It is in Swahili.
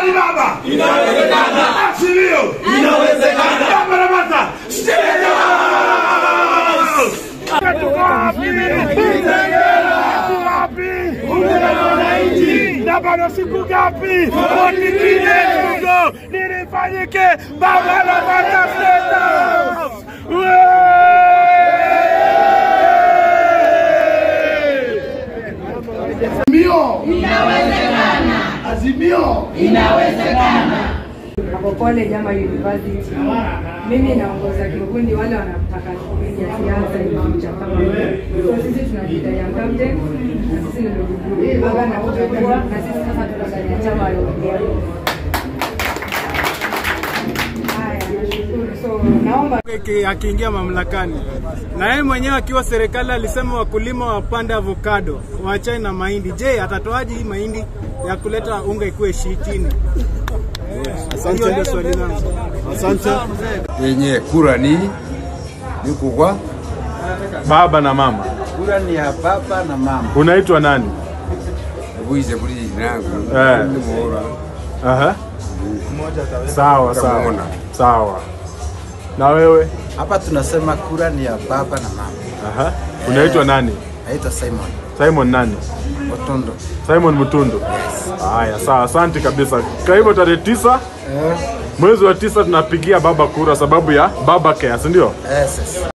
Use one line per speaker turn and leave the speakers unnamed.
Kweli baba? Inawezekana. Achilio. Inawezekana. Baba Ramata. State House. Tuko wapi? Tuko wapi? Na bado siku ngapi? Forty three days to go. Nini ifanyike? Baba Ramata State House. Azimio. Azimio.
Makopole Jama University. Mimi naongoza kikundi wale wanataka kupiga siasa in future kama mimi. So sisi tunajiita Young Captain na sisi ndio group. Baba na kuchagua na sisi sasa tunafanya chama ya ODM. Haya, nashukuru. So naomba
Ki- akiingia mamlakani na yeye mwenyewe akiwa serikali alisema wakulima wapande avocado waachane na mahindi. Je, atatoaje hii mahindi ya kuleta unga ikuwe shi chini? Hiyo ndio swali langu.
Asante
yenye kura ni ni kugwa
baba na mama.
kura ni ya baba na mama
Unaitwa nani?
buize buli nangu
Eh.
ni muhura
Aha. Sawa sawa
Utamuona.
sawa. Na wewe?
Hapa tunasema kura ni ya baba na mama.
Aha. Unaitwa nani?
Naitwa Simon
Simon nani?
Otondo.
Simon Mutundu. Haya, sawa, asante kabisa. Kwa hivyo tarehe tisa mwezi wa tisa tunapigia baba kura sababu ya baba care, si ndio?
Yes, yes.